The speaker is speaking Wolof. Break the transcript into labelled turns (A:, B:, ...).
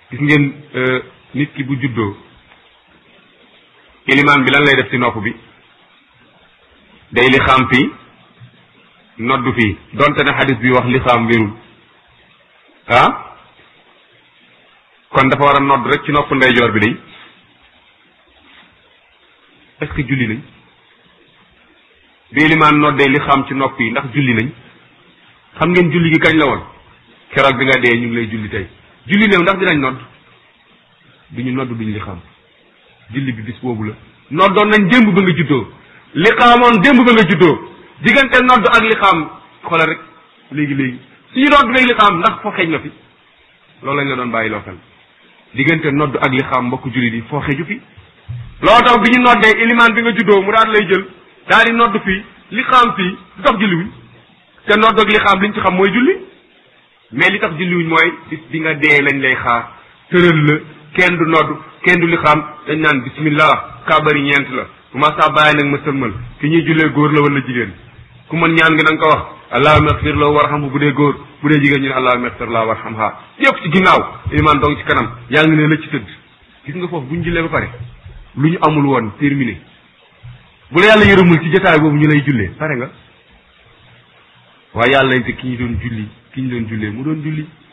A: gis ngeen nit ki bu juddoo ilimaan bi lan lay def ci nopp bi day li xam fii noddu fii donte ne xadis bi wax li xam wérul ah kon dafa war a nodd rek ci nopp ndeyjoor bi day est-ce que julli nañ bi ilimaan noddee li xam ci nopp yi ndax julli nañ xam ngeen julli gi kañ la woon keroog bi nga dee ñu ngi lay julli tey julli néew ndax dinañ nodd duñu nodd duñ li xam julli bi bis boobu la noddoon nañ démb ba nga juddoo li xaamoon démb ba nga juddoo diggante nodd ak li xam xoolal rek léegi léegi suñu nodd léegi li xam ndax foo xeeñ na fi loolu lañ la doon bàyyi loo xel diggante nodd ak li xam mbokk julli di foo xeeju fi loo tax bi ñu noddee ilimaan bi nga juddoo mu daal lay jël daal di nodd fii li xam fii lu tax julliwuñ te nodd ak li xam liñ ci xam mooy julli mais li tax julliwuñ mooy bis bi nga dee lañ lay xaar tëral la kenn du nodd kenn du li xam dañ naan bismillah kaabari ñeent la bu ma saa bàyyi nag ma sëlmal ki ñuy jullee góor la wala jigéen ku mën ñaan nga na nga ko wax allahumma ighfir lahu warhamhu bu dee góor bu dee jigéen ñu ne allahumma ighfir lahu warhamha yëpp ci ginnaaw ilimaan dong ci kanam yaa ngi ne la ci tëdd gis nga foofu bu ñu jullee ba pare lu ñu amul woon terminé bu la yàlla yërëmul ci jotaay boobu ñu lay jullee pare nga waaye yàlla nañ te ki ñu doon julli ki ñu doon jullee mu doon julli